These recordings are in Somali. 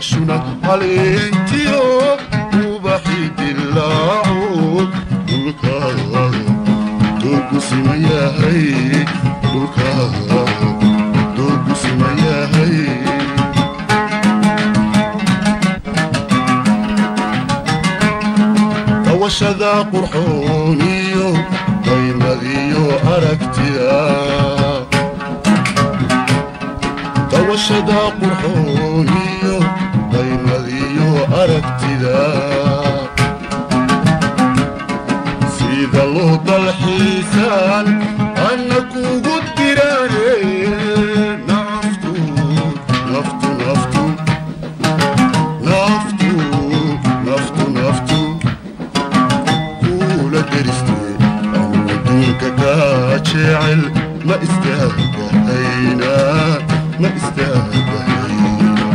dashuna caleentiyo ubaxi dilaaco dhulkaaga doogu siman yahay dhulkaaga doogu siman yahay dawashada qurxooniyo qaymadiyo aragtida dawashada qurxooniyo qaymadiyo aragtida sida loo dalxiisaan anna kugu diraane naftu naftu naftu naftu naftu naftu kula deriste anu adduunka kaa jecel ma istaagahayna ma istaagahayna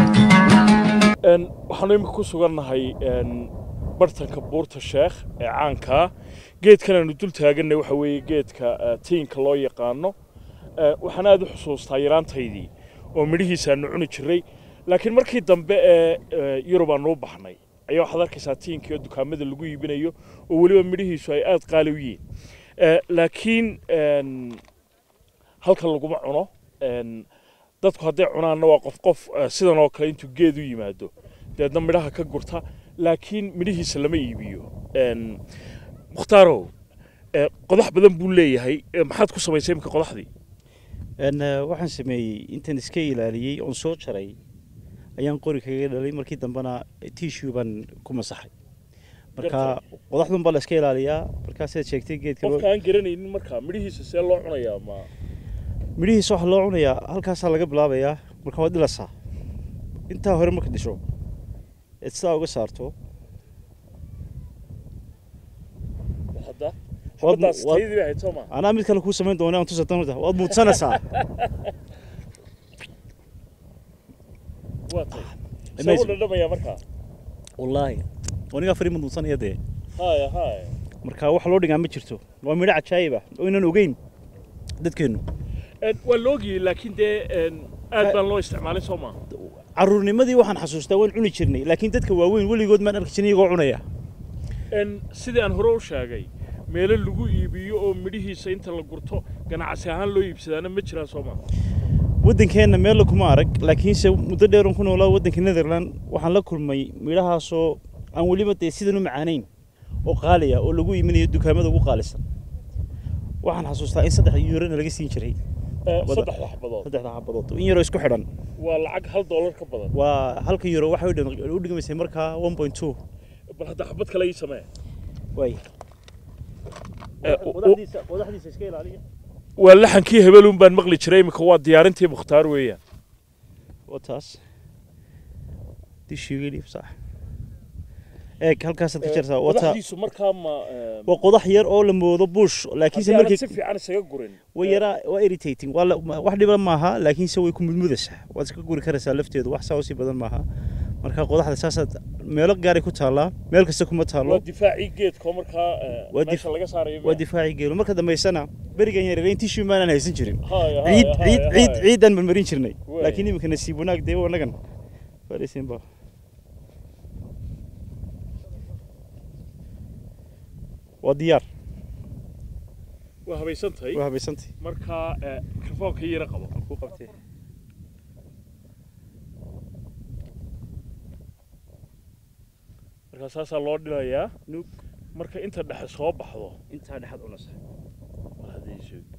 waxaanu imika ku sugannahay bartanka buurta sheekh ee caankaa geedkan aanu dul taaganay waxa weeye geedka eh, tiinka loo yaqaano Eh, waxaan aad u xusuustaa yaraantaydii oo midhihiisa aanu cuni jiray laakiin markii dambe ee eh, yurub aanu u baxnay ayaa waxaad arkaysaa tiinkii oo dukaamada lagu iibinayo oo weliba midhihiisu ay aad qaali u yihiin Eh, laakiin en, halkan laguma cuno En, dadku hadday cunaanna waa qof qof eh, sidan oo kale intuu geed u yimaado deedna midhaha ka gurta laakiin midhihiisa lama iibiyo En, mukhtaaro eh, qodax badan buu leeyahay Eh, maxaad ku samaysay imika qodaxdii Een, eh, waxaan sameeyey intaan iska ilaaliyey oon soo jaray ayaan qori kaga dhalay markii dambena tissue baan ku masaxay marka qodaxdun baa la iska ilaaliyaa markaa sidaad sheegtay geedka loo- qofka aan garanaynin markaa midhihiisa see loo cunayaa ma midhihiisa waxaa loo cunayaa halkaasaa laga bilaabayaa marka waad dhilasaa intaa hore marka dhisho eed sidaa uga saarto hadda Waad- xabadaas waad- taydii bay ahayd soo ma anaa mid kale kuu samayn doona aan tusa doonta waad muudsanaysaa waa tay Amazing. sabuu dhadhamayaa markaa wallaahi anigaa fari muudsanaya dee haya haya marka wax loo dhigaa ma jirto waa midho cajaayib ah oo inaan ogeyn dadkeennu En, waa la ogiyey laakiin dee en, aad baan loo isticmaalin soo ma caruurnimadii waxaan xasuustaa waan cuni jirnay laakiin dadka waaweyn weligood maan arki jirin iyagoo cunaya En, sidii aan hore u sheegay meelo lagu iibiyo oo midhihiisa inta la gurto ganacsi ahaan loo iibsadaana ma jiraan soo ma waddankeenna meella kuma arag laakiinse muddo dheeran ku noolaa waddanka netherland waxaan la kulmay midhahaasoo aan weliba dee sidan u macaanayn oo qaaliya oo lagu iiminayo dukaamada ugu qaalisan waxaan xasuustaa in saddex yuurona laga siin jiray Eh, Wada- saddexda xabadood saddexda xabadood in yaroo isku xidhan waa lacag hal doolar ka badan waa halka euro waxay u dhig- u dhigmaysay markaa one point two bal hadda xabad kale ii samee waay Eh, u- u- qodaxdiisa qodaxdiisa iska ilaaliya waa laxankii hebeluun baan maqli jiray imika waa diyaarintii mukhtaar weeyaan waa taas dishiigeli sax eeg halkaasaad ka jartaa waa taa qodaxdiisu markaa ma eh, waa qodax yar oo la moodo bush laakiinse haddii aanad markii si fiican isaga gurin way yaraa waa irritating waa la- ma- wax dhiba maaha laakiinse way ku mudmudaysaa waad iska guri karaysaa lafteedu wax saa usii badan maaha marka qodaxda saasaad meelo gaaray ku taallaa meel kasta kuma waa taallo difaacii geedkoo markaa eh, Waa dif- meesha laga saarayo waa difaaci geelo marka dambaysana berigan yareereyn tissue maanaan haysan jirin Haya, haya, ciid haya, ciid ciid haya. ciidaan marmarin jirnay Waay. laakiin iminka nasiib wanaag dee wanagan fadhiisinba waa diyaar waa habaysan tahay waa habaysantay markaa eh, mikrofoonka yara qabo ku qabtee markaa saasaa loo dhilayaa Nuug. marka inta dhexe soo baxdo intaa dhexaad cunaysa bal hadda ii sheeg.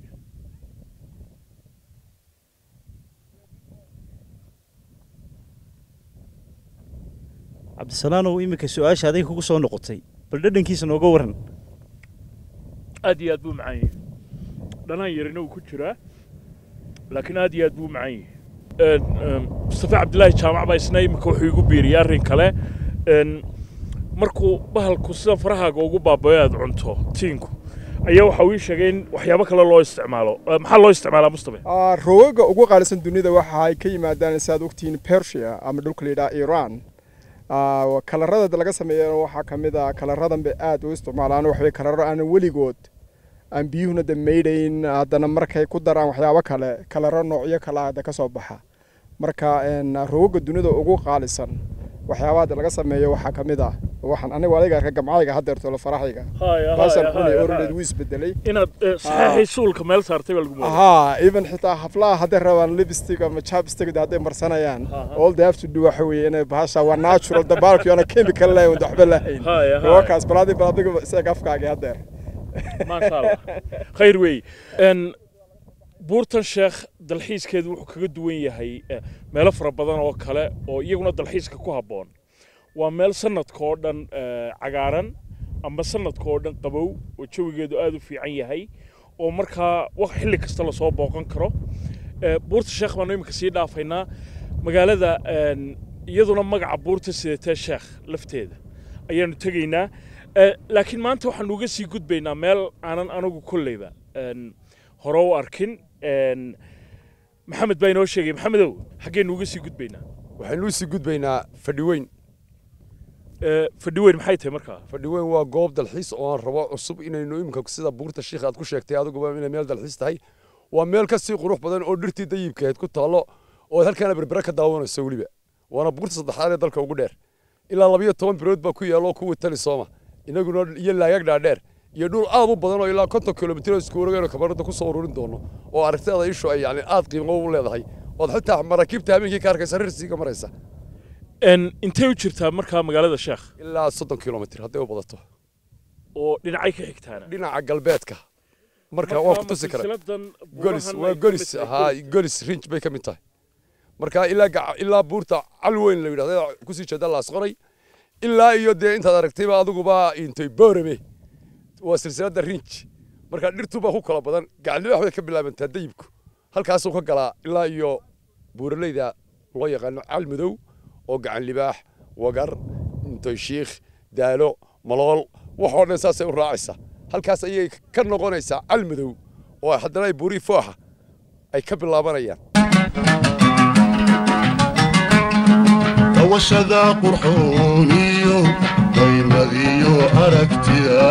cabdisalaanow iminka su-aasha aday kugu soo noqotay bal dhadhankiisa nooga waran aad iyo aad buu macaan yahay dhanaan yarina uu ku jiraa laakiin aad iyo aad buu macaan yahay En, em, mustafa cabdilaahi jaamac baa isna imika wuxuu igu biiriyay arrin kale En, markuu bahalku sida farahaaga ugu baabayo aad cunto tiinku ayaa waxa uu ii sheegay in waxyaabo kale loo isticmaalo Eh, maxaa loo isticmaalaa mustafa Ah, rogaga ugu qaalisan dunida waxa ay ka yimaadaan saad ogtihiin persia ama dhulka la yidhaha iran Ah, kalarada laga sameeyana waxaa ka mid ah kalaradan bay aad u isticmaalaan waxbay kalaro aan weligood aan biyuhuna de maydhayn haddana markay ku daraan waxyaabo kale kalaro noocyo kale hadda ka soo baxa marka een, rogaga dunida ugu qaalisan waxyaabaha hadda laga sameeyo waxaa ka mid ah waxaan anigu adiga arka gamcayga haddeerto la faraxayga haya baashan haya xunay haya oroled haya wuu isbedelay inaad eh, saxeexii suulka meel saartay baa lagu moodaa haa even xitaa haflaha hadday rabaan lipstick ama chapstick hadday marsanayaan Aha. all they have to do waxa weeye inay bahasha waa natural dabaalki oona chemical lahayn wada waxba lahayn haya haya wakaas balaadi baladiga isaga afkaagi haddeer maasha allah khayr wey n buurtan sheekh dalxiiskeedu wuxuu kaga duwan yahay eh, meelo fara badan oo kale oo iyaguna dalxiiska ku habboon waa meel sanadka oo dhan eh, cagaaran ama sanadka oo dhan qabow oo jawigeedu aada u fiican yahay oo markaa wax xilli kasta lasoo booqan karo Eh, buurta sheekh baanu iminka sii dhaafaynaa magaalada en, iyaduna magaca buurta sidatee sheekh lafteeda ayaanu tegaynaa Eh, laakiin maanta waxaanu uga sii gudbaynaa meel aanan anigu kolleyba en, hore u arkin En, maxamed baa inoo sheegay maxamedow xaggeenu uga sii gudbaynaa waxaynu usii gudbaynaa fadhiweyn Eh, fadhiweyn maxay tahay markaa fadhiweyn waa goob dalxiis oo aan rabo cusub inaynu iminka sida buurta shiikh aad ku sheegtay adiguba inay meel dalxiis tahay waa meel ka sii qurux badan oo dhirtii dayibkaheed ku taallo oo halkaana berbere ka daawanayso weliba waana buurta saddexaad ee dalka ugu dheer ilaa labayo toban bilood baa ku yaalla oo kuwa tali sooma inaguna iyo laagag dhaadheer iyo dhul aad u badan oo ilaa konton kilomitir oo isku wareegayno kamarada ku soo ururin doono oo aragtida ishu ay yani aad qiimo u leedahay ood xitaa maraakiibta habeenkii ka arkaysa rirsiga maraysa En, intay u jirtaa markaa magaalada sheekh ilaa soddon kilomitir hadday u badato oo dhinacay ka xigtaana dhinaca galbeedka marka waan ku tusi kara golis waa golis haa golis rinj bay ka mid tahay marka ilaa gaca- ilaa buurta cal weyn la yidhahda kusii jeeda laasqoray ilaa iyo dee intaad aragtayba adiguba intay boorame waa silsiladda rinj marka dhirtubaa ku kala badan gacalnimo waxbay ka bilaabantaa dayibku halkaasuu ka galaa ilaa iyo buuraleyda loo yaqaano cal madow oo gacan libaax wagar intoy shiikh daalo malool waxoo dhan saasay u raacaysaa halkaas ayay ka noqonaysaa cal madow oo haddana ay buurii fooxa ay ka bilaabanayaan hawashada qurxooniyo qaymadiyo aragtida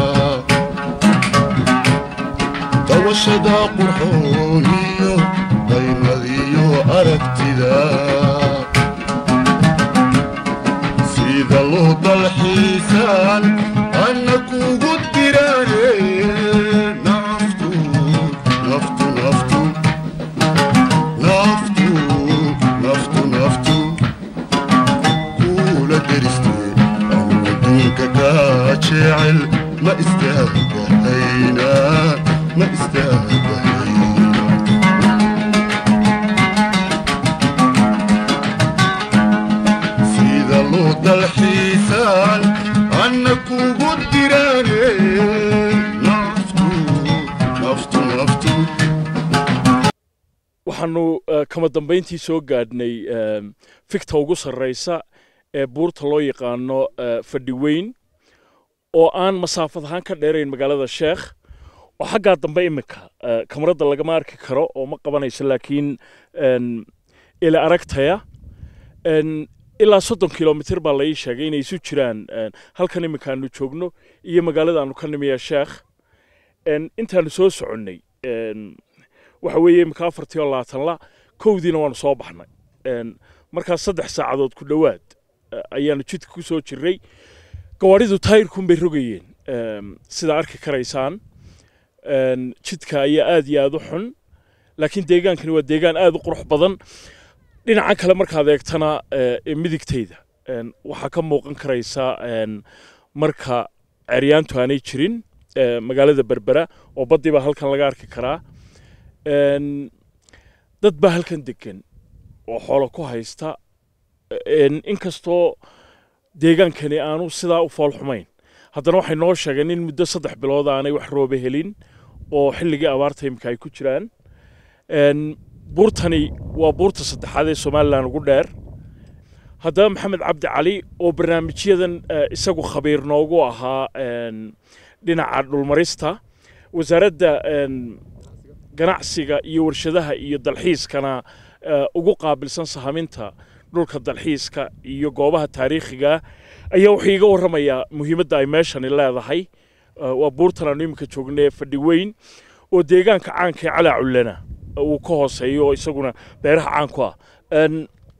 hawashada qurxooniyo qaymadiyo aragtida sida loo dalxiisaan anna kugu diraane naftu naftu naftu naftu naftu naftu kula deristee anu adduunka kaa jecel ma istaagahayna ma istaagahayna sida loo dalxiisaan anna kugu diraane naftu naftu naftu waxaanu eh, kama dambayntii soo gaadhnay em, fikta ugu sarraysa ee buurta loo yaqaano eh, fadhiweyn oo aan masaafad ahaan ka dheerayn magaalada sheekh oo xaggaa dambe iminka eh, kamarada lagama arki karo oo ma qabanayso laakiin en, ila aragtaya En, ilaa soddon kilomitir baa la ii sheegay inay isu jiraan en, halkan iminka aanu joogno iyo magaalada aanu ka nimiya sheekh En, intaanu soo soconnay en, waxa weeye imika afartii oo labaatan la kowdiina waanu soo baxnay En, markaas saddex saacadood ku dhowaad eh, ayaanu jidka ku soo jirray gawaadhidu taayirkuun bay rogayeen Em, sidaa arki karaysaan En, jidka ayaa aad iyo aad u xun laakiin deegaankani waa deegaan aad u qurux badan dhinaca kale markaad eegtana eh, ee midigtayda En, waxaa ka muuqan karaysa en, marka ceryaantu aanay jirin eh, magaalada berbera oo baddii baa halkan laga arki karaa En, dad baa halkan degan oo xoolo ku haysta En, inkastoo deegaankani aanu sidaa u fool xumayn haddana waxay noo sheegeen in muddo saddex bilood aanay wax roobe helin oo xilligii abaarta imika ay ku jiraan En, buurtani waa buurta saddexaad ee somalilan ugu dheer haddaba maxamed cabdi cali oo barnaamijyadan eh, isagu khabiir noogu ahaa en, dhinaca dhulmarista wasaaradda en, ganacsiga iyo warshadaha iyo dalxiiskana eh, ugu qaabilsan sahaminta dhulka dalxiiska iyo goobaha taariikhiga ayaa wuxuu iga warramayaa muhiimadda ay meeshani leedahay Eh, waa buurtan aanu iminka joognay ee fadhi weyn oo deegaanka caanka ee calaa cullana uu ka hooseeyo oo isaguna beeraha caan ku ah En,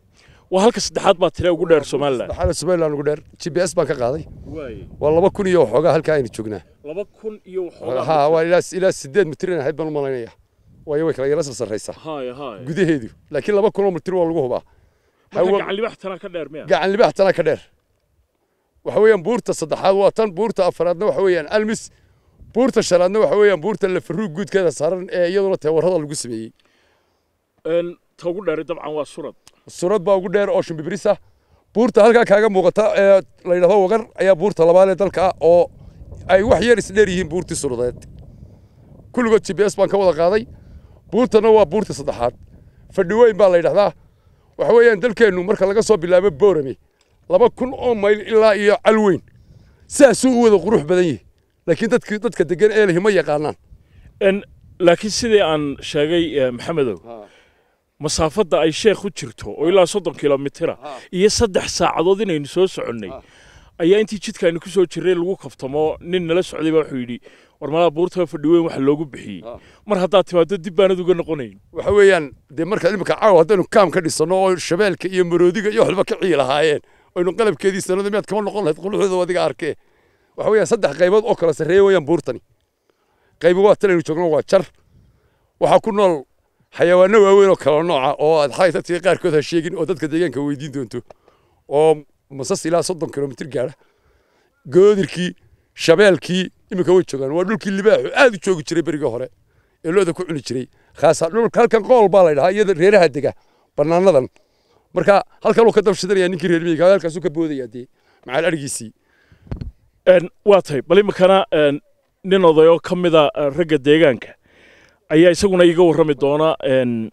waa halka saddexaad baa tire ugu dheer somalilan saddexaad somaliland ugu dheer g p s baan ka qaaday waay waa laba kun iyo waxoogaa halkaa aynu joognaa laba kun iyo waxoogaa ha waa ilaa ilaa sideed mitir in ahayd baan u malaynaya waayo way kala yara sarsaraysaa haya haya gudaheedu laakiin laba kun oo mitir waa lagu hubaa marka hawo- gacan libax tanaa ka dheer miya gacan libaax tana ka dheer waxa weeyaan buurta saddexaad waa tan buurta afaraadna waxa weeyaan almis buurta shanaadna waxa weeyaan buurta lafaruug guudkeeda saaran ee iyaduna teewarada lagu sameeyey Een, ta ugu dheeri dabcan waa surad surad baa ugu dheer oo shimbibris ah buurta halkaa kaaga muuqata ee la yidhahdo wagar ayaa buurta labaad ee dalka ah oo ay wax yar isdheer yihiin buurtii suradeed kulligood g p s baan ka wada qaaday buurtana waa buurta saddexaad fadhi weyn baa la yidhahdaa waxa weeyaan dalkeennu marka laga soo bilaabo boorame laba kun oo mayl ilaa iyo calweyn sidaasuu u wada qurux badan yihi laakiin dadki dadka degan ee lihi ma yaqaanaan Een, laakiin sidii aan sheegay eh, maxamedow masaafadda ay sheekh u jirto oo ilaa soddon kilomitira iyo saddex saacadood inaynu soo soconnay ayaa intii jidkaaynu ku soo jirray lagu kaftamo nin nala socday baa wuxuu yidhi war malaa buurta fadhi weyn waxa loogu bixiyey mar haddaad timaado dib baanad uga noqonayn waxa weeyaan dee marka imika caawa haddaynu kaam ka dhisano oo shabeelka iyo maroodiga iyo waxba ka ciyi lahaayeen aynu qalabkeedii sanada miyaad kama noqon lahayd quluxdooda adiga arkee waxa weeyaan saddex qaybood oo kala sarreeya weeyaan buurtani qaybi waa tan aynu joogno waa jar waxaa ku nool xayawaano waaweyn oo kala nooca oo aad xalay dadkii qaarkood ha sheegin oo dadka deegaanka weydiin doonto oo masas ilaa soddon kilomitir gaadha goodirkii shabeelkii iminka way joogaan waa dhulkii libaaxu aad u joogi jiray berigii hore ee looda ku cuni jiray khaasa dhulka halkan qool baa la yidhahaa iyada reeraha dega bannaanadan marka halkan uu ka dabshidanaya ninkii reer miyiga halkaasuu ka boodaya dee macal adhigiisii Een, waa tahay bal iminkana een, nin oday oo ka mida eh, ragga deegaanka ayaa isaguna iiga warrami doona een,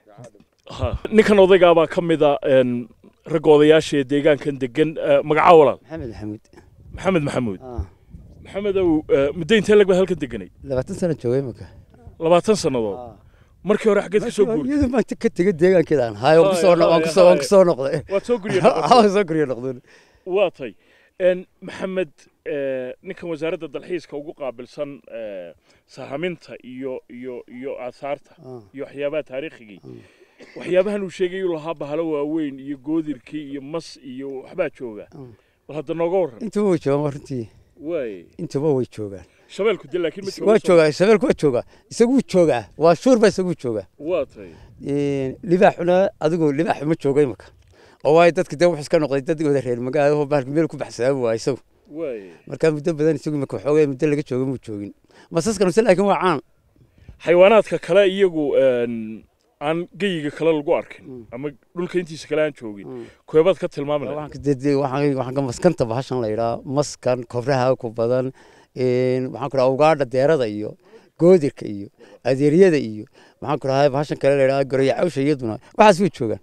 ha, ninkan odaygaabaa ka mida een, ragga odayaasha ee deegaankan degan eh, magacaa walaal maxamed maxamuud maxamed maxamuud Ah, maxamedow eh, muddo intee lag baad halkan deganay labaatan sano joogay imika labaatan sannadood markii hore xaggeed ka soo guurtay iyadu baan ka tegay deegaankeeda aan hayo waan kusoo Haye, waan haye, kusoo waan haye. kusoo noqday waad soo gurya noqotay waan soo guryo noqday waa tay Een, maxamed eh, ninkan wasaaradda dalxiiska ugu qaabilsan eh, sahaminta iyo iyo iyo aasaarta Ah. iyo waxyaabaha taariikhigii waxyaabahan uu sheegay uu lahaa bahalo waaweyn iyo goodirkii iyo mas iyo waxbaa jooga Mm. bal hadda nooga warran intuba way joogaan runtii waay intuba way joogaan shabeelku de laakiin ma waa jooga joogaa shabeelku waa joogaa isaguu joogaa waa shuur baa isaguu joogaa waa tay libaaxuna adigu libaaxu ma joogo imika oo waayo dadka dee wuxuu iska noqday dad wada reer magaalo bahalka meel ku baxsadaa waa isagu waay marka muddo badan isagu imika waxoogay muddo laga jooga muu joogin masaskan mise laakiin waa caan xayawaanaadka kale iyagu een, aan geyiga kale lagu arkin ama dhulka intiisa kale aan joogin koobaad ka tilmaami lahayd waxaan ka dede waxaan waxaan ka maskanta bahashan la yidhaa maskan kobraha ku badan een waxaan ku dhahaa ugaadha deerada iyo goodirka iyo adeeryada iyo waxaan ku dhahaa bahashan kale la yidhaa goroya cawsha iyaduna waxaas way joogaan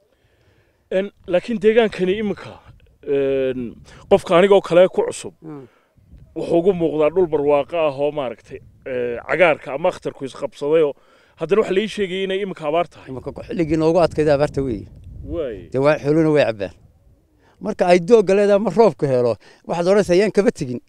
Een, laakiin deegaankani iminka een, qofka anigoo kale ku cusub wuxuu ugu muuqdaa dhul barwaaqo ah oo maaragtay ee, cagaarka ama akhtarku isqabsadayoo haddana waxa la ii sheegayay inay iminka abaar tahay imaka xilligii noogu adkayda abaarta weeye waay dee waa xooluna way cabaan marka ay doogga leedahay ma roobku helo waxaad odhanaysaa yaan kaba tegin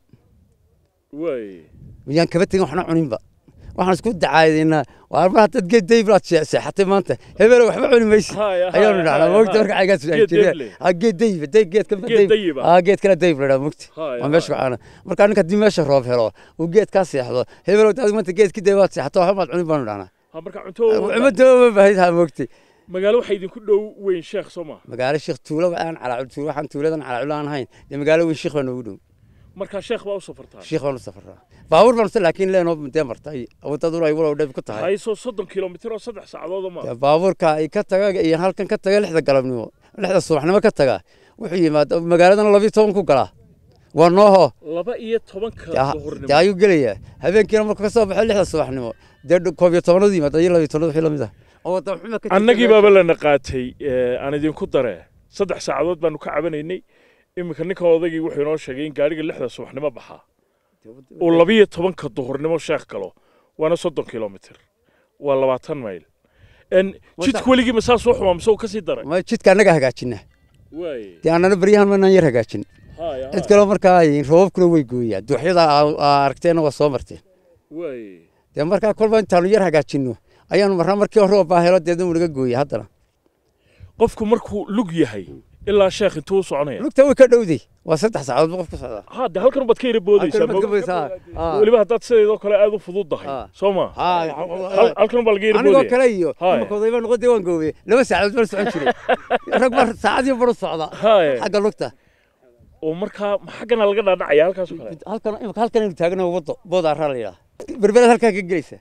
waay yaan kaba tegin waxna cuninba waxaan isku dacaadaynaa waa mar haddaad geed daybraad seexatay maanta hebelo waxba cuni maysi Haya, ayaanu haya, dhacnaa haya, mogta haya. marka cagaas Geed dayble. geed dayba day geed ka Geed dayiba. aa geed kale dayb ladhaa mogta Haya, waa meesha haya. caana marka ninka haddii meesha roob helo uu geed kaa seexdo hebelo daad maanta geedkii daybaad seexato waxba maad cunin baanu dhacnaa ha marka cunto cumada ma baahid ha mogtay magaalo waxaa idinku dhow weyn sheekh soo ma magaalo sheekh tuulo aan calaacul tuulo waxaan tuuladan calaacul aan ahayn dee magaalo weyn sheekh baa noogu dhow markaa sheekh baa u safartaa sheekh baan u safaraa baabuur baan se laakiin leenoo dee martay wadaduna ay walow dhib ku tahay hayso soddon kilomitir oo saddex saacadood ma dee baabuurka ay ka taga iyo halkan ka taga lixda galabnimo lixda subaxnimo ka taga wuxuu yimaada magaaladana labiyo toban ku galaa waa nooho laba iyo tobanka dee duhurnimo ayuu gelayaa habeenkiina markuu ka soo baxo lixda subaxnimo dee koob iyo tobanadu yimaada iyo labiyo tobanadu wixii lamid ah oo wadda xuma ka jirta annagii meesha. baaba lana qaatay ee, aan idinku dare saddex saacadood baanu ka cabanaynay iminka ninka odaygii wuxuu inoo sheegay in gaariga lixda subaxnimo baxaa uu labiyo tobanka duhurnimo sheekh galo waana soddon kilomitir waa labaatan mayl En, jidku weligii ma saas u xumaa mise uu ka sii daray ma jidka annaga hagaajina waay dee annana baryahan manaan yar hagaajin haya cid kaleo markaa ay roobabkuna way gooyaan duuxyada aa- aa aragteenna waa soo marteen waay dee markaa kolba intaanu yar hagaajinno ayaanu marnaa markii roob baa helo deedna uu naga gooya haddana qofku markuu lug yahay ilaa sheekh intuu u soconaya lugta way ka dhowday waa saddex saacadood buu qof ku socdaa ha de halkan baad ka yara boodaysaa Halkan baad ka ma- boodaysaa, haa. weliba haddaad sideedoo kale aad u fududdahay Haa. soo ma Haa, Hal- halkan baa laga yara anigoo boodaya kale iyo Haa. imika odayba noqon dee waan goobey laba saacadood baan socon jiray rag baa saacadii baru socda Haa. xagga lugta oo markaa ma xaggana laga dhaadhacaya halkaasoo kale halkan imika halkan aynu taagno wado boodaaraa la yidhaha berberaad halkaa ka gelaysa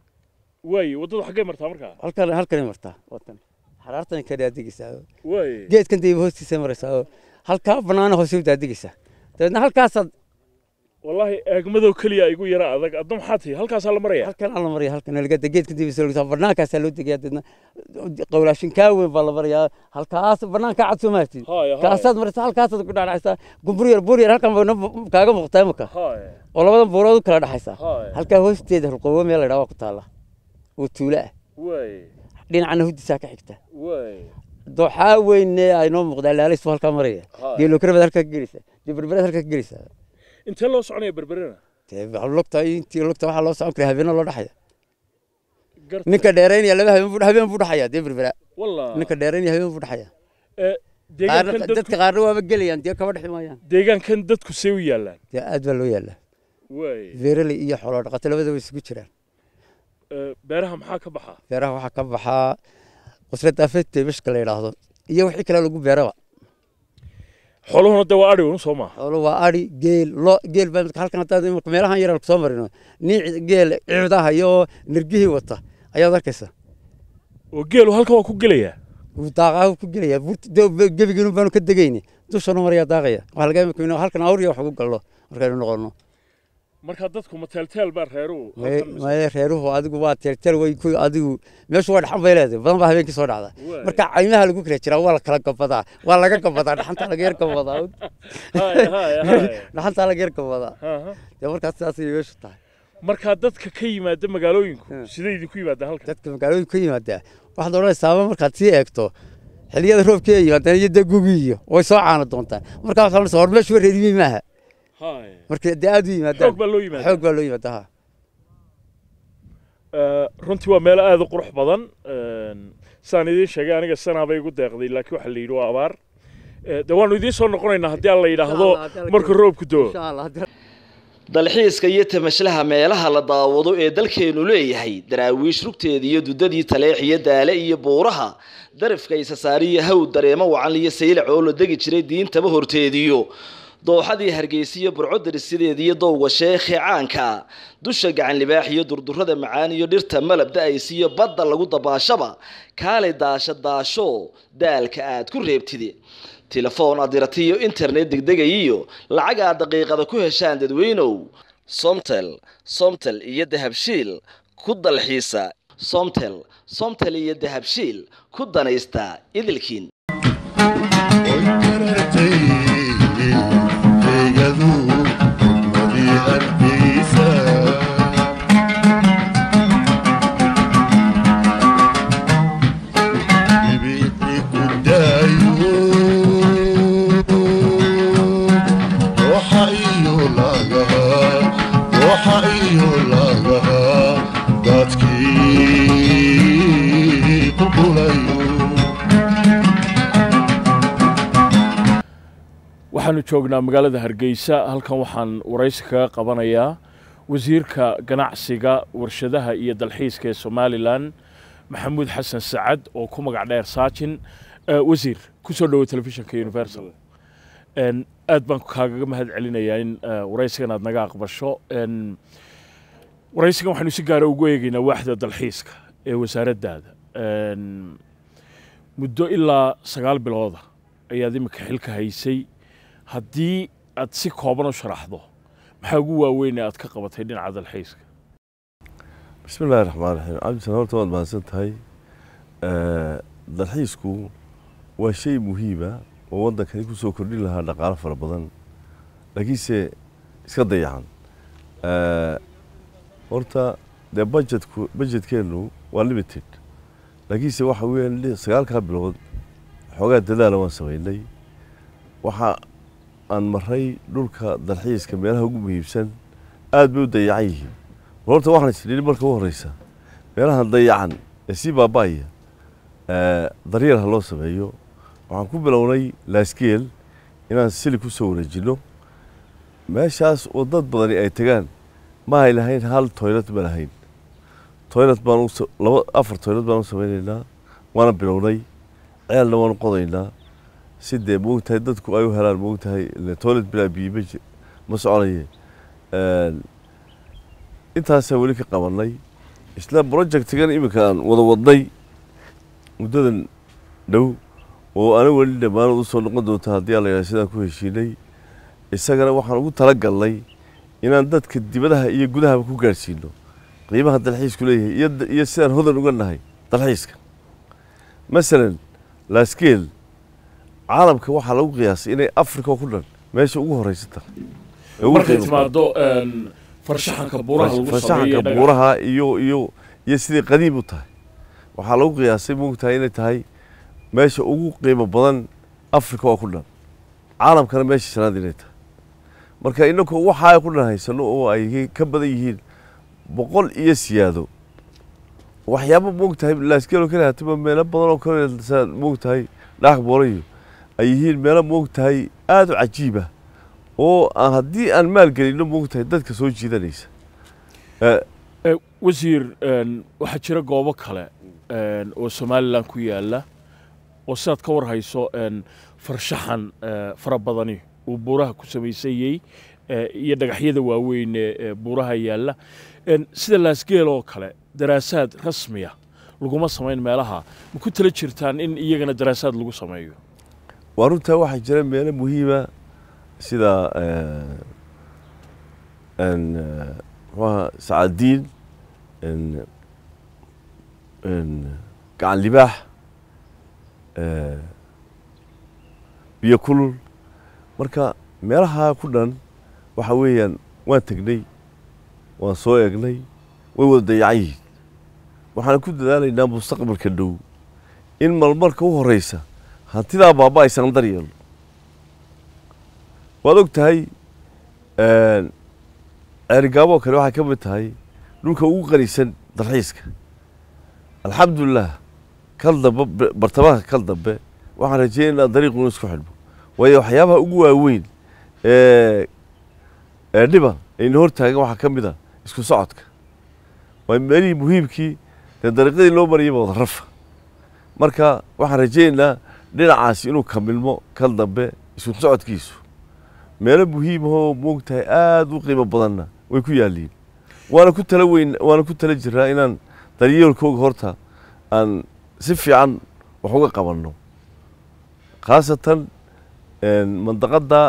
waaye waddadu xaggay martaa markaa halkan halkanay martaa watan xaraartan ka daadegaysaa waaye geedkan dayba hoostiisa maraysaa oo halkaa banaana hoose u daadegaysaa dabeedna halkaasaad wallaahi eegmadoo keliya igu yara adag adna maxaa tihi halkaasaa la maraya halkan aan la maraya halkan laga geedkan dayba soo lugtaa banaankaasaa loo degayaa dabeedna qowlaashin kaa weyn baa la marayaa halkaas banaankaa cad soo maartid Haaya, haaya. kaasaad maraysaa halkaasaad ku dhaadhacaysaa gumbur yar buur yar halkan bayna kaaga muuqtaa imika haye oo labadan buurood u kala dhaxaysa Haaya. halkaa hoosteeda rulqobo meel la yidhaha waa ku taalla oo tuulo ah waaye dhinacana huddisaa ka xigta waaye dooxaa weyne aynoo muuqdaa laalays buu halkaa maraya Haa. geelokrabad halkaa ka gelaysaa dee berberaad halkaa ka gelaysaa intee loo soconaya berberena dee lugta intii lugta waxaa loo socon karaa habeena loo dhaxaya garta ninka dheeraynaya laba habeen buu habeen buu dhaxaya dee berbera wallah ninka dheeraynaya habeen buu dhaxaya ee, qaarna deegaankan dadka dadku qaarna waaba gelayaan dee kaba dhexi maayaan deegaankan dadku see u yaallaan dee aad baa loo yaallaa waaye beeraley iyo xoolo dhaqato labadaba isugu jiraan ee, beeraha maxaa ka baxa beeraha waxaa ka baxaa qusrad afeed bishka la yidhaahdo iyo wixii kale lagu beeraba xooluhuna de waa adhi un soo maaha xoolo waa ari geel lo geel baa imika halkan haddaad imika meelahan yar soo marino nin geel ciidaha iyo nirgihii wata ayaad arkaysa oo geelu halkan waa ku gelayaa wuu daaqaa ku gelaya gebigiinu baanu ka degayni dushanu maryaa daaqaya waxaa laga imika inuu halkan awriya wax ugu gallo markaynu noqono marka dadku ma teelteel baa reeruhu May- halkan- maya reeruhu adigu waa teelteel way ku adigu meeshu waa dhaxan bay leedahay badan baa habeenkii soo dhacda Waay. marka caymaha lagu kala jiraa waa la kala gabadaa waa laga gabadaa dhaxanta laga yar gabadaa Haye, haye, haye. dhaxanta laga yar gabadaa Aha. dee markaas sidaas ayay meeshu tahay markaa dadka ka yimaada magaalooyinku Hmm. sidee idinku yimaadaan halkan dadka magaalooyinka ka yimaadaa waxaad odhanaysaaba markaad sii eegto xilliyada roobkii ay yimaadaan iyo dee gugii iyo way soo caana doontaan markaa waxaad odhanaysaa hor meeshu reerimi maaha haye marka dee aad u yimaadaan xoog baa loo yimaadaa xoog baa loo yimaadaa ha Ee, runtii waa meelo aad u qurux badan Een, sidaan idiin sheegay aniga sanaa bay igu deeqday laakiin waxaa la yidhi waa abaar Ee, de waanu idiin soo noqonaynaa haddii aan la yidhaahdo Insha Allah, haddii alla marka keeno. roobku doo insha allah haddii dalxiiska iyo tamashlaha meelaha la daawado ee dalkeenu leeyahay daraawiish rugteeda iyo dudadii taleex iyo daale iyo buuraha darafka isasaariyo haw dareemo wacan iyo saylac oo la degi jiray diintaba horteediyo dooxadii hargeysa iyo burco darisideeda iyo dowga sheekhe caanka dusha gacan libaax iyo durdurada macaan iyo dhirta malab da-aysa iyo badda lagu dabaashaba kaalay daasha daasho daalka aad ku reebtide telefoon aad dirata iyo internet degdegay iyo lacag aad daqiiqada ku heshaan dadweynow somtel somtel iyo dahabshiil ku dalxiisa somtel somtel iyo dahabshiil ku danaysta idilkiin oy karatay eegadu wadii hargeysa ibixi ku daayo dooxa iyo lagaha dooxa iyo lagaha dadkii ku dhulayo waxaanu joognaa magaalada hargeysa halkan waxaan waraysi kaga qabanayaa wasiirka ganacsiga warshadaha iyo dalxiiska ee somalilan maxamuud xasan sacad oo ku magac dheer saajin Eh, wasiir ku soo dhowo telefishinka universal En, aad baan kaagaga mahad celinayaa in eh, waraysigan aad naga aqbasho En, waraysigan waxaanu si gaara ugu eegaynaa waaxda dalxiiska ee wasaaraddaada En, muddo ilaa sagaal bilooda ayaad imika xilka haysay haddii aad si kooban u sharaxdo maxaa ugu waaweyn ee aad ka qabatay dhinaca dalxiiska بسم الله الرحمن الرحيم عبد السلام horta waad mahadsan tahay dalxiisku waa shay muhiima oo waddankani ku soo kordhin lahaa dhaqaalo fara badan laakiinse iska dayacan Eh, horta dee budgetku budgetkeennu waa limited laakiinse waxa weeyaan li- sagaalkaa bilood xoogaa dadaala waan samaynay waxa aan maray dhulka dalxiiska meelaha ugu muhiimsan aad bay u dayacan yihiin bal horta waxaan isdhihi marka u horeysa meelahan dayacan ee sii baaba'aya daryeel ha loo sameeyo waxaan ku bilownay laaskeel inaan sili ku soo wareejinno meeshaas oo dad badani ay tegaan ma ay lahayn hal toylet ma lahayn toylet baan laba afar toylet baan u samaynaynaa waana bilownay ceelna waanu qodaynaa si dee moogtahay dadku ay u helaan moogtahay toilet bilaa biyo ma ma soconaye intaasaa weli ka qabanay isla projectigan iminka aan wada wadnay muddadan dhow oo ana weli dhammaanood u soo noqon doonta haddii aan la yidhaha sidaan ku heshiinay isagana waxaan ugu tala galnay inaan dadka dibadaha iyo gudahaba ku gaadhsiino qiimaha dalxiisku leeyahay iyo iyo sidaan hodan uga nahay dalxiiska masalan laaskeel caalamka waxaa lagu qiyaasay inay africa oo ku dhan meesha ugu horeysa tahay markay timaado farshaxanka buuraha lagu farshaxanka buuraha iyo iyo iyo sidii qadiim u tahay waxaa lagu qiyaasay moogtahay inay tahay meesha ugu qiimo badan africa oo ku dhan caalamkana meesha shanaad inay tahay marka inaku waxaa ku dhan haysano oo ay ka badan yihiin boqol iyo siyaado waxyaaba moogtahay laaskeel oo kale hatiba meelo badan oo kale saad moogtahay dhaaq boorayo ay yihiin meelo moogtahay aada u cajiiba oo aan haddii aan maalgelino moogtahay dadka soo jiidanaysa wasiir waxaa jira goobo kale oo somalilan ku yaala oo sidaad ka war hayso farshaxan fara badani uu buuraha ku samaysanyey iyo dhagaxyada waaweyn ee buuraha yaalla sida laasgeel oo kale daraasaad rasmiya laguma samayn meelaha ma ku tala jirtaan in iyagana daraasaad lagu sameeyo waa runtaa waxaa jira meelo muhiima sida mxuaha sacaadiin gacan libaax biyo kulul marka meelahaa ku dhan waxa weeyaan waan tegnay waan soo eegnay way wada dayacan yihiin waxaan ku dadaalaynaa mustaqbalka dhow in malmarka u horeysa hantidaa baaba aysan dar yeelno waad og tahay ceerigaaboo kale waxay ka mid tahay dhulka ugu qanisan dalxiiska alxamdulilah kal dambe bartamaha kal dambe waxaan rajeeya inaan dariiquna isku xidhmo waayo waxyaabaha ugu waaweyn ee dhiba ayna hor taagan waxaa ka mid a isku socodka waa meelihii muhiimkii dee dariiqadii loo marayaba wada rafa marka waxaan rajeynaynaa dhinacaasi inuu kamilmo kal dambe isku socodkiisu meelo muhiimahoo moogtahay aada u qiimo badanna way ku yaalliin waana ku tala weyn waana ku tala jiraa inaan daryeelkooga horta aan si fiican wax uga qabanno khaasatan mandaqadda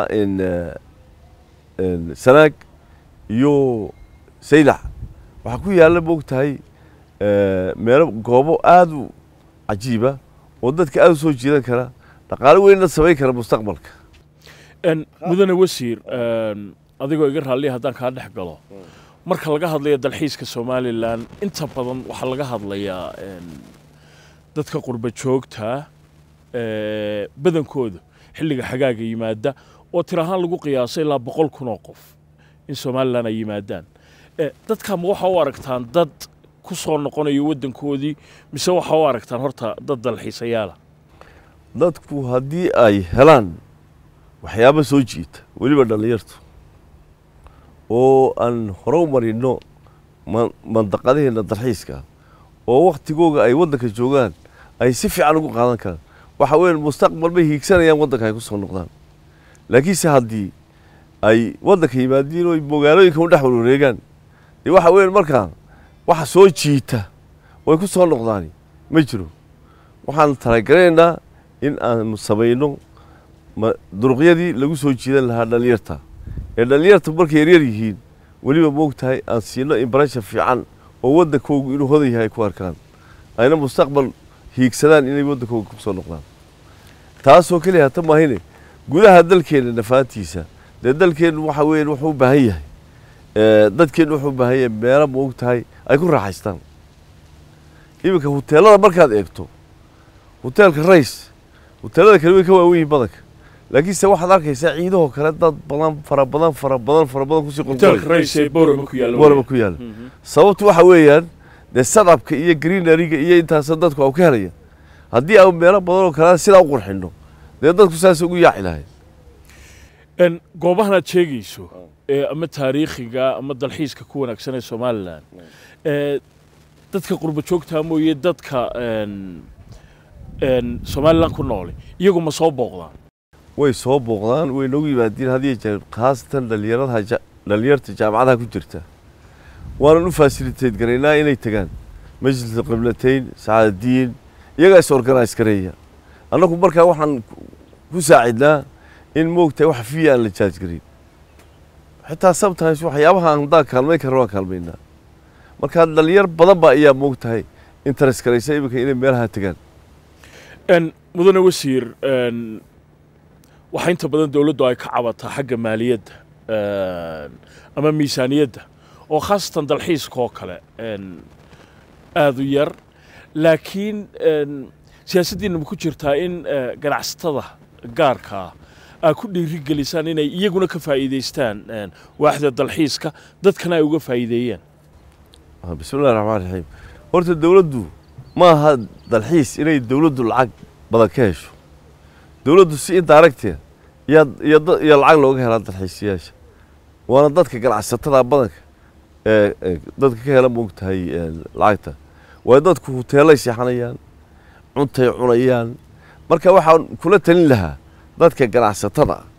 sanaag iyo saylac waxaa ku yaalla moogtahay meelo goobo aada u cajiiba oo dadka aada u soo jiidan kara dhaqaale weynna samayn kara mustaqbalka mudane wasiir adigoo iga raalliya haddaan kaa dhex galo marka laga hadlayo dalxiiska somalilan inta badan waxaa laga hadlayaa dadka qurba joogta badankooda xilliga xagaaga yimaada oo tir ahaan lagu qiyaasay ilaa boqol kun oo qof in somalilan ay yimaadaan dadka ma waxa u aragtaan dad ku soo noqonayo waddankoodii mise waxa u aragtaan horta dad dalxiisayaala dadku haddii ay helaan waxyaaba soo jiita weliba dhallinyartu oo aan hore u marino mandaqadaheenna dalxiiska oo waktigooga ay waddanka joogaan ay si fiican ugu qaadan karaan waxa weyan mustaqbal bay hiigsanayaan waddanka ay ku soo noqdaan laakiinse haddii ay waddanka yimaadiin oo magaalooyinka u dhex warwareegaan dee waxa weyan markaa waxa soo jiita way ku soo noqdaani ma jiro waxaan talagalaynaa in aanu samayno duruqyadii lagu soo jiidan lahaa dhallinyarta ee dhallinyarta markay yaryar yihiin weliba moogtahay aan siino imbarasha fiican oo waddankoogu inuu hodan yahay ku arkaan ayna mustaqbal hiigsadaan inay waddankooga ku soo noqdaan taasoo keliya hata maahine gudaha dalkeenna nafaantiisa dee dalkeennu waxa weeyaan wuxuu u baahan yahay dadkeennu wuxuu u baahan yahay meelo moogtahay ay ku raaxaystaan iminka huteelada markaad eegto huteelka rays huteelada kale way ka waawen yihiin badanka laakiinse waxaad arkaysaa ciidahoo kale dad badan fara badan fara badan fara badan kusii qulqulborama ku yaala sababtu waxa weeyaan dee sadabka iyo greenariga iyo intaasa dadku au ka helaya haddii aan meelo badan oo kale sidaa u qurxinno dee dadku saas ugu yaaci lahayd n goobahan aad sheegayso ee ama taariikhiga ama dalxiiska ku wanaagsan ee somalilan ee dadka qurbo joogtaa mooye dadka n n somalilan ku noole iyagu ma soo booqdaan way soo booqdaan way noogu yimaadiin hadiyo jeer khaasatan dhalinyaradaha ja- dhalinyarta jaamacadaha ku jirta waanan u fasiliteed garaynaa inay tagaan majlis qiblatayn sacaadadiin iyagaa is organise gareeya annagu markaa waxaan ku- ku saacidnaa in moogtahay wax fiya aan la jaaj garin xitaa sometimes waxyaabaha aan haddaan kaalmayn karno waan kaalmaynaa marka dhalinyar badan baa ayaa moogtahay interest garaysa iminka inay meelaha tagaan n mudane wasiir n waxaa inta badan dowladdu ay ka cabataa xagga maaliyadda n ama miisaaniyadda oo khaasatan dalxiiska oo kale n aada u yar laakiin n siyaasaddiina ma ku jirtaa in eh, ganacsatada gaarka ah aa ku dhiirigelisaan inay iyaguna ka faa'iidaystaan n waaxda dalxiiska dadkana ay uga faa'iideeyaan Ah, bismillahi raxmaan raxiim horta dowladdu ma aha dalxiis inay dowladdu lacag badan ka hesho dowladdu si indaaragteed iyo iyo da- iyo lacag looga helaa dalxiisayaasha waana dadka ganacsatada badanka ee ee dadka ka hela moogtahay ee, lacagta waa dadku huteelay seexanayaan cuntay cunayaan marka waxaan kula talin lahaa dadka ganacsatada ah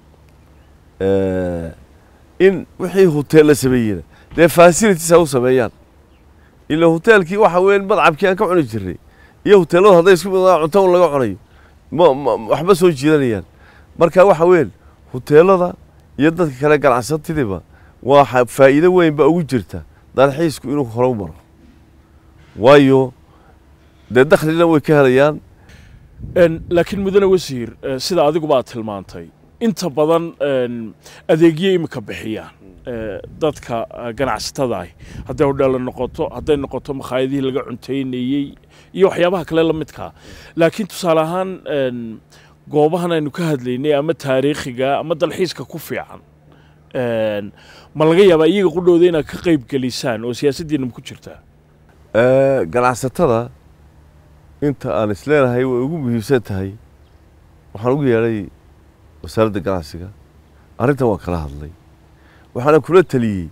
ee, in wixii huteella sameeyena dee facilities ha u sameeyaan ila huteelkii waxa weeye madcabkii aan ka cuni jirnay iyo huteelladu hadday isku midaan cunto un laga cunayo ma ma- waxba soo jiidanayaan marka waxa weeye huteellada iyo dadka kale ganacsatadiiba waa faa'iido weyn ba ugu jirta dalxiisku inuu hore u maro waayo dee dakhlina way ka helayaan n laakiin mudane wasiir eh, sida adiguba aad tilmaantay inta badan n adeegyo imika bixiyaan eh, dadka eh, ganacsatada ah hadday hodheella noqoto hadday noqoto makhaayadihii laga cuntaynayey iyo waxyaabaha kale la midkaa laakiin tusaale ahaan n goobahan aynu ka hadlaynay ama taariikhiga ama dalxiiska ku fiican n ma laga yaabaa iyaga qudhooda inaad ka qayb gelisaan oo siyaasaddiina ma ku jirtaa Ee, ganacsatada inta aan isleenahay way ugu muhiimsan tahay waxaan ugu yeedhay wasaaradda ganacsiga arrintan waan kala hadlay waxaana kula taliyey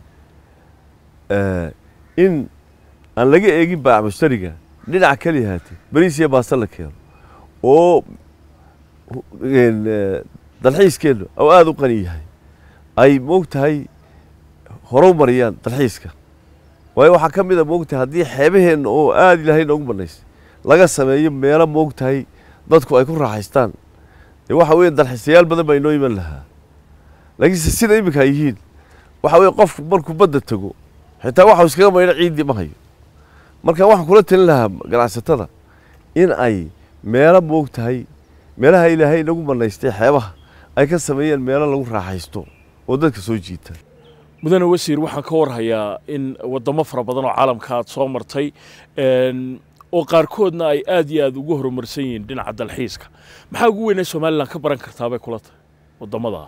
ee, in aan laga eegin baac mushtariga dhinaca kaliya haatee bariis iyo baasta la keeno oo hu- een, ee, dalxiiskeennu oo aada u qani yahay ay moogtahay horu mariyaan dalxiiska waayo waxaa ka mid a moogtahay haddii xeebaheenna oo aada ilaahay noogu banaysay laga sameeyo meelo moogtahay dadku ay ku raaxaystaan dee waxa weeye dalxiisayaal badan baa inoo iman lahaa laakiinse sida iminka ay yihiin waxa weeye qofku markuu badda tago xitaa waxau iskaga maydho ciiddii ma hayo marka waxaan kula talin lahaa ganacsatada in ay meelo moogtahay meelaha ilaahay inagu banaystay xeebaha ay ka sameeyeen meelo lagu raaxaysto oo dadka soo jiita mudane wasiir waxaan ka warhayaa in wadamo fara badan oo caalamka aad soo martay n oo qaarkoodna ay aad iyo aad ugu horumarsan yihiin dhinaca dalxiiska maxaa ugu weynee somalilan ka baran kartaa bay kula tahay wadamada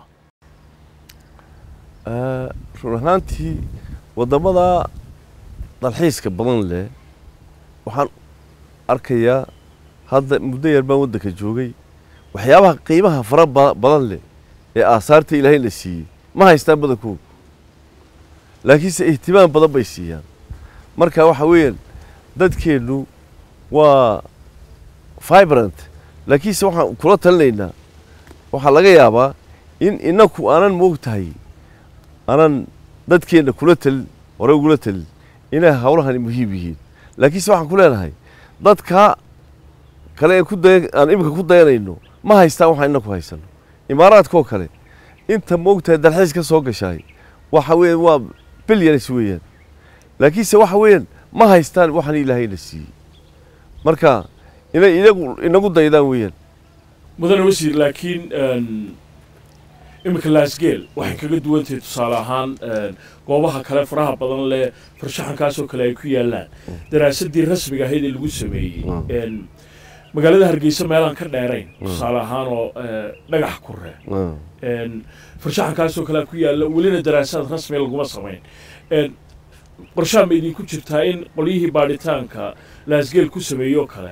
Ah, run ahaantii waddamada dalxiiska badan leh waxaan arkayaa hadda muddo yar baan waddanka joogay waxyaabaha qiimaha fara ba- badan leh ee aasaarta ilaahay la siiyey ma haystaan badankoodu laakiinse ihtimaam badan bay siiyaan marka waxa weeyaan dadkeennu waa vibrant laakiinse waxaan kula talinaynaa waxaa laga yaabaa in inaku aanan moogtahay aanan dadkeenna kula talin hore ugula talin inay hawlahani muhiim yihiin laakiinse waxaan ku leenahay dadka kale ee ku day aan iminka ku dayanayno ma haystaan waxaan inaku haysano imaaraadkoo kale inta moogtahay dalxiis ka soo gashaay waxa weeyaan waa bilyanis weeyaan laakiinse waxa weeyaan ma haystaan waxaan ilaahayna siiyey marka inay inagu inagu daydaan weeyaan mudane wasiir laakiin iminka laasgeel waxay kaga duwan tahay tusaale ahaan goobaha kale faraha badan leh farshaxankaasoo kale ay ku yaalaan daraasadii rasmiga ahayd ee lagu sameeyey magaalada hargeysa meelaan ka dheerayn tusaale ahaan oo dhagax kure farshaxankaasoo kale ku yaalla welina daraasaad rasmiga laguma samayn qorshaan ma idinku jirtaa in qolyihii baadhitaanka laasgeel ku sameeyoo kale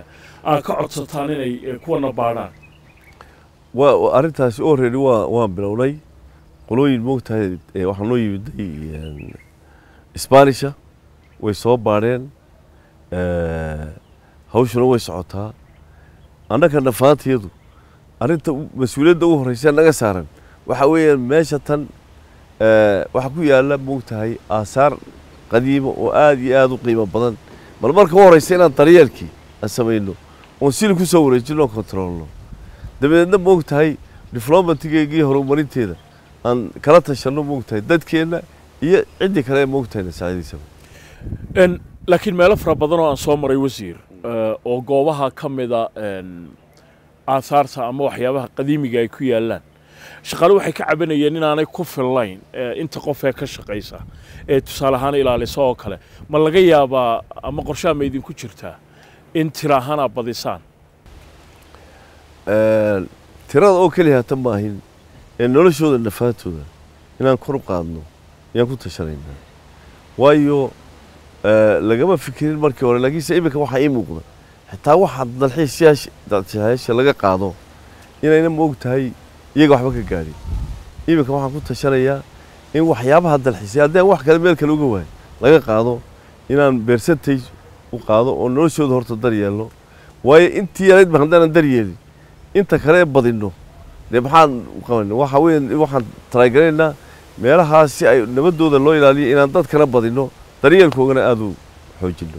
aad ka codsataan inay eh, kuwana baadhaan waa waa- arrintaasi already waa waan bilownay qolooyin moogtahay ee waxaa noo yimiday een, isbaanisha way soo baadheen ee, hawshuna way socotaa annaga dhafaantiyadu arrinta u- mas-uuliyadda ugu horreysa naga saaran waxa weeyaan meesha tan ee, waxaa ku yaalla moogtahay aasaar qadiima oo aad iyo aad u qiimo badan bal marka u horreysa inaan daryeelkii aan samayno oon sili ku soo wareejino oo kontroolno dabadeedna moogtahay diflomatigeegii horumarinteeda aan kala tashanno moogtahay dadkeenna iyo ciddii kale ee moogtahay na saacidaysaba En, laakiin meelo fara badan oo aan soo maray wasiir eh, oo goobaha ka mida en, aasaarta ama waxyaabaha qadiimiga ay ku yaallaan shaqaale waxay ka cabanayeen inaanay ku fillayn eh, inta qof ee ka shaqaysa ee tusaale ahaan ilaalisa oo kale ma laga yaabaa ama qorshaha ma idinku jirtaa in tira ahaan aad badisaan Een, tirada oo keliya hata maahin ee noloshooda nafaatooda inaan kor u qaadno ayaan ku tashanaynaa waayo ee, lagama fikirin markii hore laakiinse iminka waxaa ii muuqda xitaa waxaa dalxiisayaasha dalxiisayaasha laga qaado inayna moog tahay iyaga waxba ka gaadhin iminka waxaan ku tashanayaa in waxyaabaha dalxiisaya haddii aan wax kale meel kale uga waayo laga qaado inaan percentage u qaado oo noloshooda horta daryeelno waayo intii yarayd ba haddaanan daryeelin inta kale ee badinno dee maxaan qabanay waxa weeye waxaan talaagalaynaa meelahaas si ay nabadooda loo ilaaliyo inaan dadkana badinno daryeelkoogana aada u xoojinno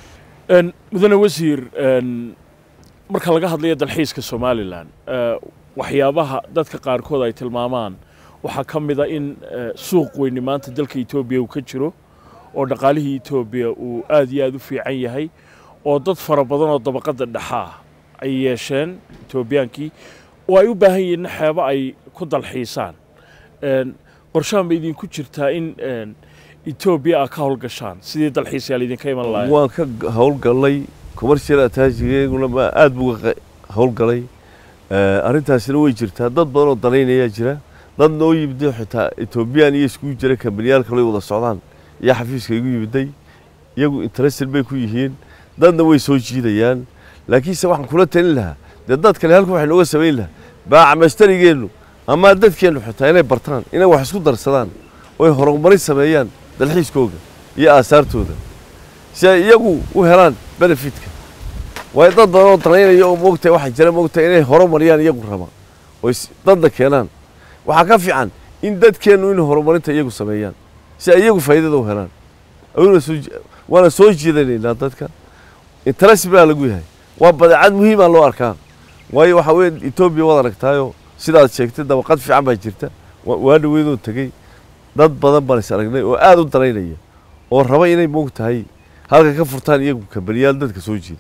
En, mudane wasiir en, marka laga hadlayo dalxiiska somalilan eh, waxyaabaha dadka qaarkood ay tilmaamaan waxaa ka mid a in eh, suuq weyni maanta dalka etoobiya uu ka jiro oo dhaqaalihii etoobiya uu aad iyo aad u fiican yahay oo dad fara badan oo dabaqadda dhexaa ay yeesheen etoobiyaankii oo ay u baahan yihiin xeebo ay ku dalxiisaan En, qorshaha ma idinku jirtaa in en, etoobiya aad ka howlgashaan sidii dalxiisayaal idinka iman lahayn waan ka g- howlgalnay commercial attachiguna ma aada buu uga qa- howlgalay Eh, arrintaasina way jirtaa dad badan oo danaynayaa jira dad noo yimiday xitaa etoobiyaan iyo iskugu jira kambaniyaalka lay wada socdaan iyo xafiiska igu yimiday iyagu interested bay ku yihiin dadna way soo jiidayaan laakiinse waxaan kula talin lahaa dee dad kale halka waxay nooga samayn lahaa baaca mastarigeennu ama dadkeennu xitaa inay bartaan inay wax isku darsadaan oo ay horumarin sameeyaan dalxiiskooga iyo aasaartooda si ay iyagu u helaan benefitka waayo dad badan oo danaynaya oo moogtahay waxaa jira moogtahay inay horumariyaan iyagu raba oo is- dadna keenaan waxaa ka fiican in dadkeennu inay horumarinta iyagu sameeyaan si ay iyagu faa'iidada u helaan ayuuna soo ji- waana soo jiidanaynaa dadka interest baa lagu yahay waa badeecad muhiima loo arkaa waayo waxaa weeye etoobiya waad aragtaayo sidaad sheegtay dabaqad fiican baa jirta wa- waa dhaweydoo tegey dad badan baan is aragnay oo aada u danaynaya oo raba inay moogtahay halka ka furtaan iyagu kambaniyaal dadka soo jiida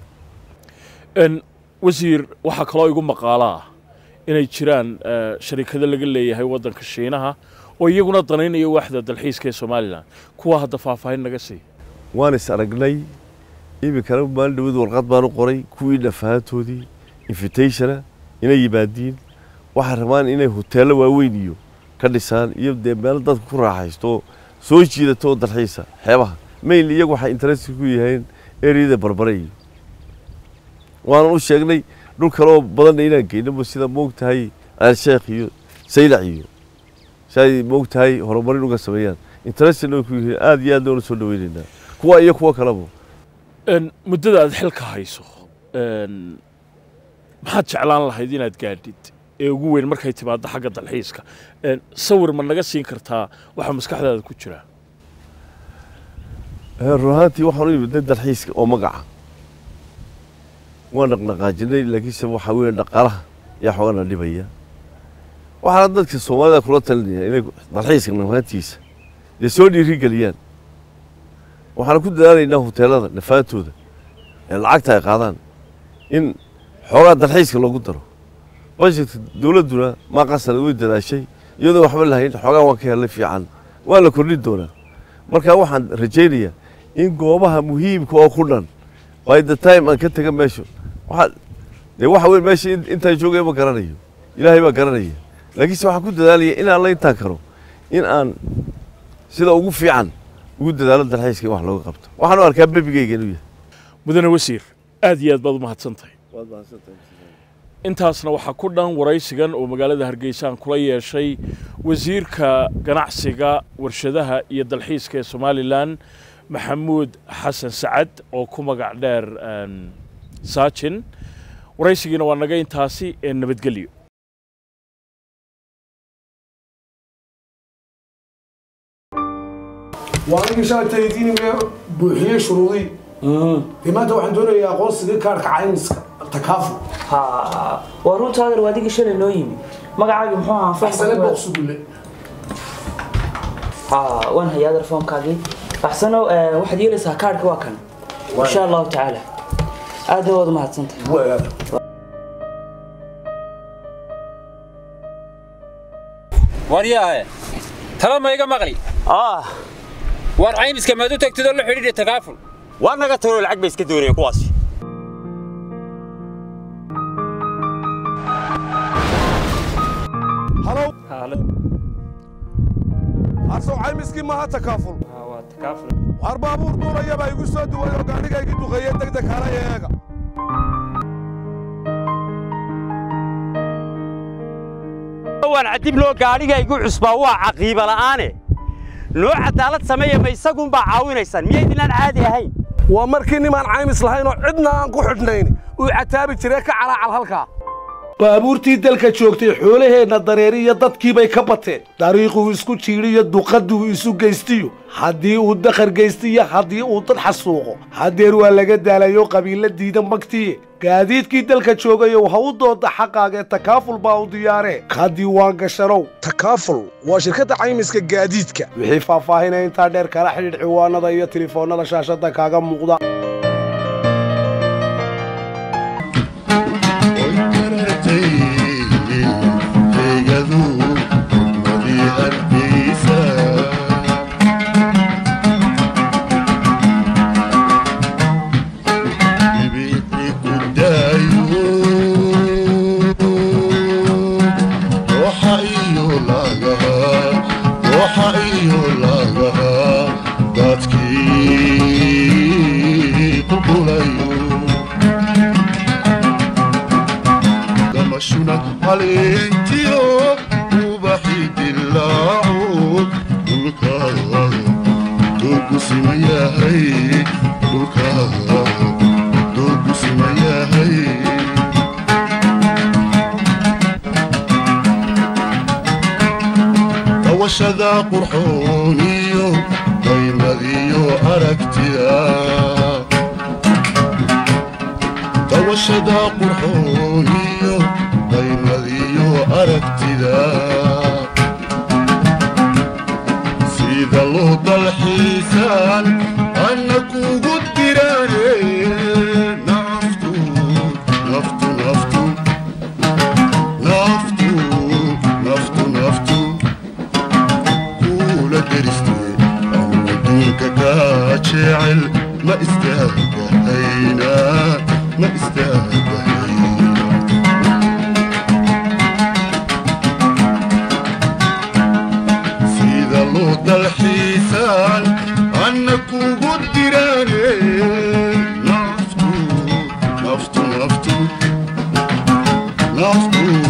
En, wasiir waxaa kaloo igu maqaalo ah inay jiraan eh, sharikado laga leeyahay waddanka shiinaha oo iyaguna danaynaya waaxda dalxiiska ee somalilan kuwa hadda faahfaahin naga sii waan is aragnay iminkana maalin dhaweed warqad baan u qoray kuwii nafahantoodii invitationa inay yimaadiin waxay rabaan inay hoteello waaweyn iyo ka dhisaan iyo dee meelo dadka ku raaxaysto oo soo jiidato oo dalxiisa xeebaha mail iyagu waxay interest ku yihiin ereyada barbare iyo waanan u sheegnay dhul kale oo badanna inaan geynaba sida moogtahay alsheekh iyo saylac iyo si ay moogtahay horumarin uga sameeyaan interestna way ku yihiin aada iyo aadna ula soo dhaweynaynaa kuwa iyo kuwa kaleba En, muddada aad xilka hayso en, maxaad jeclaan lahayd inaad gaadhid ee ugu weyn markay timaado xagga dalxiiska En, sawir ma naga siin kartaa waxa maskaxdaada ku jira Eh, run ahaantii waxaan u imidnay dalxiiska oo magaca waan dhaqdhaqaajinay laakiinse waxaa weeye dhaqaalaha ayaa xoogana dhibaya waxaana dadka soomaalida kula talinaya inay dalxiiska nafaantiisa dee soo dhiiri geliyaan waxaan ku dadaalaynaa hoteelada nafaantooda ee lacagta ay qaadaan in xoogaa dalxiiska loogu daro bajetka dowladduna maa qasana way dadaashay iyadoo waxba lahayn xoogaa waan ka helnay fiican waa la kordhin doonaa marka waxaan rajaynayaa in goobaha muhiimka oo ku dhan by the time aan ka tega meesha waxaa dee waxa weye meesha in- intaan joogaya ma garanayo ilaahay baa garanaya laakiinse waxaan ku dadaalaya inaan la intaan karo in aan sida ugu fiican ugu dadaalo dalxiiska in wax looga qabto waxaan u arkaa bebigayga inuu yahay mudane wasiir aad iyo aad baad u mahadsantahay waad mahadsantahay intaasna waxaa ku dhan waraysigan oo magaalada hargeysa aan kula yeeshay wasiirka ganacsiga warshadaha iyo dalxiiska ee somalilan maxamuud xasan sacad oo ku magac dheer een, saajin waraysigiina waa naga intaasi ee nabadgelyo waa anigii shalay taydiiniga buuxiyey shuruudii dee maanta waxaan doonayaa aqoonsigii kaarhka caymiska takaafu ha waa runta adeer waa adigii shalay noo yimi magacaagi muxuu ahaa faxsane booqsugulle ha waan hayaa adeer foomkaagii faxsano eh, waxaad yeelaysaa kaarhka waa kan insha allahu tacaala aad waad umahadsantahay waryaahe tala ma iga maqli war caymiska maad u tagtid oo la xidhiidhi takaaful waa naga tagoo lacag bay iska doonayeen kuwaasi arsoo caymiskii maaha takaaful war baabuur duulayabaa igu soo duway oo gaadhiga igi duqeeye degdeg kala eega waan cadib loo gaadhiga igu cusbaa waa caqiiba la'aane noo cadaalad sameeya ma isagunbaa caawinaysaan miyaydinaan caadi ahayn waa markii nimaan caymis lahayn oo cidna aan ku xidhnayn uu cataabi jiree ka calaacal halkaa baabuurtii dalka joogtay xoolaheenna dareeri iyo dadkiibay ka bateen dariiquu isku jiidhiyo duqadduu isu geystiyo haddii uu dakhar geystiyo haddii uu dad xasuuqo haddeer waa laga daalayo qabiilla diida magtiye gaadiidkii dalka joogayow ha u dooda xaqaaga ee takaaful baa u diyaaree ka diiwaan gashanow takaaful waa shirkadda caymiska gaadiidka wixii faahfaahinaya intaa dheer kala xidhiidh ciwaanada iyo tilifoonnada shaashadda kaaga muuqda Valentio, ubaxi dilaaco, dhulkaaga doogu siman yahay, dhulkaaga doogu siman yahay. Dawashada qurxoon iyo qaymadiyo aragtida dawashada qurxoon iyo qaymadiyo aragtida sida loo dalxiisaan anna kugu diraane naftu naftu naftu naftu naftu naftu kula deriste anu adduunka kaa jecel ma istaagahayna ma istaagahayna sida loo dalxiisaan anna kugu diraane naftu naftu naftu naftu